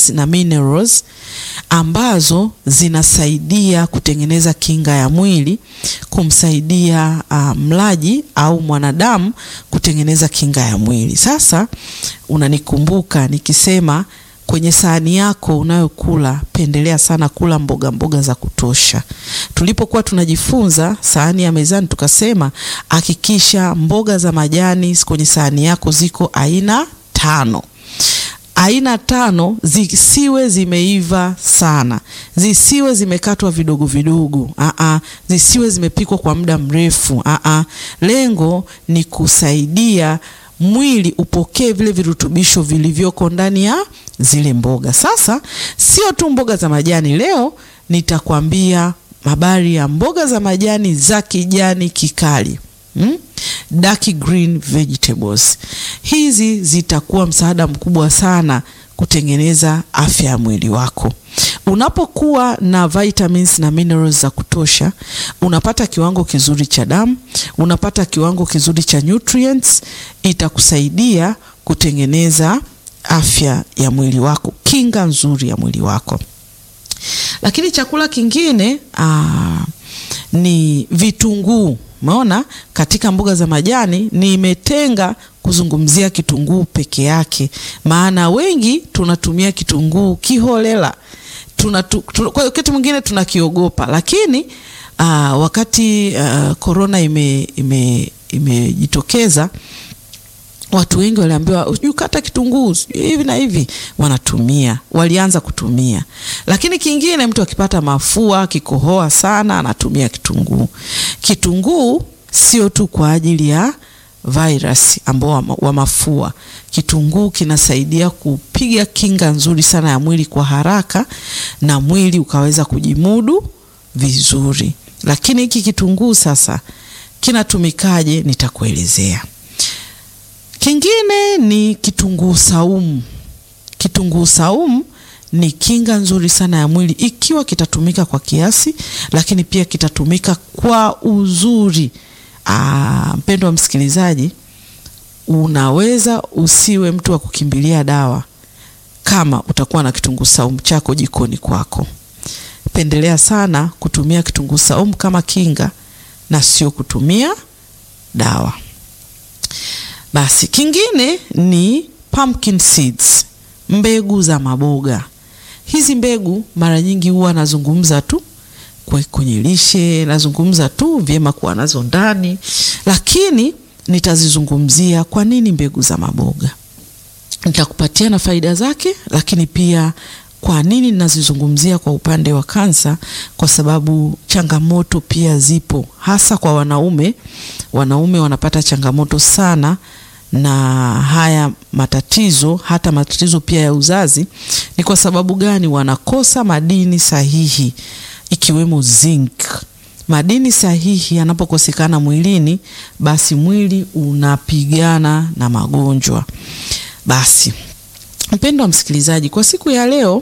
vitamins na minerals ambazo zinasaidia kutengeneza kinga ya mwili, kumsaidia uh, mlaji au mwanadamu kutengeneza kinga ya mwili. Sasa unanikumbuka nikisema kwenye sahani yako unayokula pendelea sana kula mboga mboga za kutosha. Tulipokuwa tunajifunza sahani ya mezani, tukasema hakikisha mboga za majani kwenye sahani yako ziko aina tano. Aina tano zisiwe zimeiva sana, zisiwe zimekatwa vidogo vidogo, aa, zisiwe zimepikwa kwa muda mrefu, aa. Lengo ni kusaidia mwili upokee vile virutubisho vilivyoko ndani ya zile mboga. Sasa sio tu mboga za majani, leo nitakwambia habari ya mboga za majani za kijani kikali hmm? Dark green vegetables. Hizi zitakuwa msaada mkubwa sana kutengeneza afya ya mwili wako. Unapokuwa na vitamins na minerals za kutosha, unapata kiwango kizuri cha damu, unapata kiwango kizuri cha nutrients, itakusaidia kutengeneza afya ya mwili wako, kinga nzuri ya mwili wako. Lakini chakula kingine aa, ni vitunguu. Umeona, katika mboga za majani nimetenga kuzungumzia kitunguu peke yake, maana wengi tunatumia kitunguu kiholela tunatu, tuna, kwa wakati mwingine tunakiogopa, lakini aa, wakati korona imejitokeza ime, ime watu wengi waliambiwa sijui kata kitunguu hivi na hivi, wanatumia walianza kutumia. Lakini kingine, mtu akipata mafua akikohoa sana anatumia kitunguu. Kitunguu sio tu kwa ajili ya virus ambao wa mafua. Kitunguu kinasaidia kupiga kinga nzuri sana ya mwili kwa haraka, na mwili ukaweza kujimudu vizuri. Lakini hiki kitunguu sasa kinatumikaje? Nitakuelezea. Kingine ni kitunguu saumu. Kitunguu saumu ni kinga nzuri sana ya mwili ikiwa kitatumika kwa kiasi, lakini pia kitatumika kwa uzuri. Aa, mpendwa msikilizaji, unaweza usiwe mtu wa kukimbilia dawa kama utakuwa na kitunguu saumu chako jikoni kwako. Pendelea sana kutumia kitunguu saumu kama kinga na sio kutumia dawa. Basi kingine ni pumpkin seeds, mbegu za maboga. Hizi mbegu mara nyingi huwa nazungumza tu kwenye lishe, nazungumza tu vyema kuwa nazo ndani, lakini nitazizungumzia kwa nini mbegu za maboga. Nitakupatia na faida zake, lakini pia kwa nini ninazizungumzia kwa upande wa kansa, kwa sababu changamoto pia zipo, hasa kwa wanaume. Wanaume wanapata changamoto sana na haya matatizo, hata matatizo pia ya uzazi. Ni kwa sababu gani? Wanakosa madini sahihi ikiwemo zinc. Madini sahihi yanapokosekana mwilini, basi mwili unapigana na magonjwa. Basi mpendo wa msikilizaji, kwa siku ya leo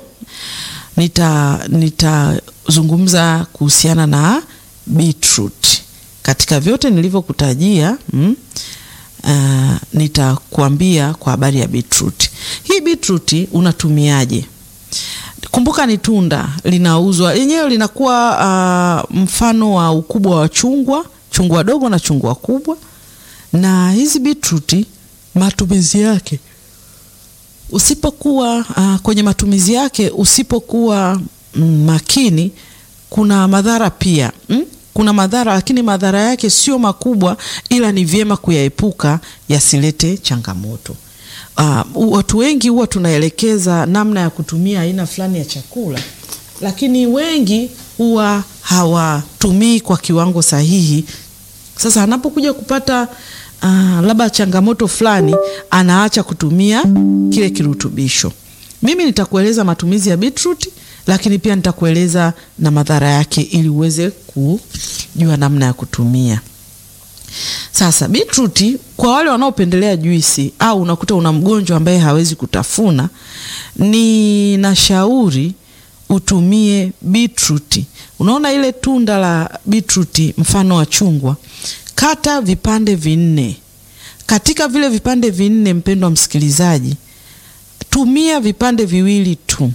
nitazungumza nita kuhusiana na beetroot. Katika vyote nilivyokutajia mm, uh, nitakuambia kwa habari ya beetroot. Hii beetroot unatumiaje? Kumbuka ni tunda linauzwa lenyewe, linakuwa uh, mfano wa ukubwa wa chungwa, chungwa dogo na chungwa kubwa. Na hizi beetroot matumizi yake usipokuwa uh, kwenye matumizi yake usipokuwa mm, makini, kuna madhara pia mm? Kuna madhara lakini madhara yake sio makubwa, ila ni vyema kuyaepuka yasilete changamoto. Uh, watu wengi huwa tunaelekeza namna ya kutumia aina fulani ya chakula, lakini wengi huwa hawatumii kwa kiwango sahihi. Sasa anapokuja kupata uh, labda changamoto fulani, anaacha kutumia kile kirutubisho. Mimi nitakueleza matumizi ya beetroot, lakini pia nitakueleza na madhara yake ili uweze kujua namna ya kutumia. Sasa beetroot kwa wale wanaopendelea juisi au unakuta una mgonjwa ambaye hawezi kutafuna, ninashauri utumie beetroot. Unaona ile tunda la beetroot mfano wa chungwa, kata vipande vinne. Katika vile vipande vinne, mpendwa msikilizaji, tumia vipande viwili tu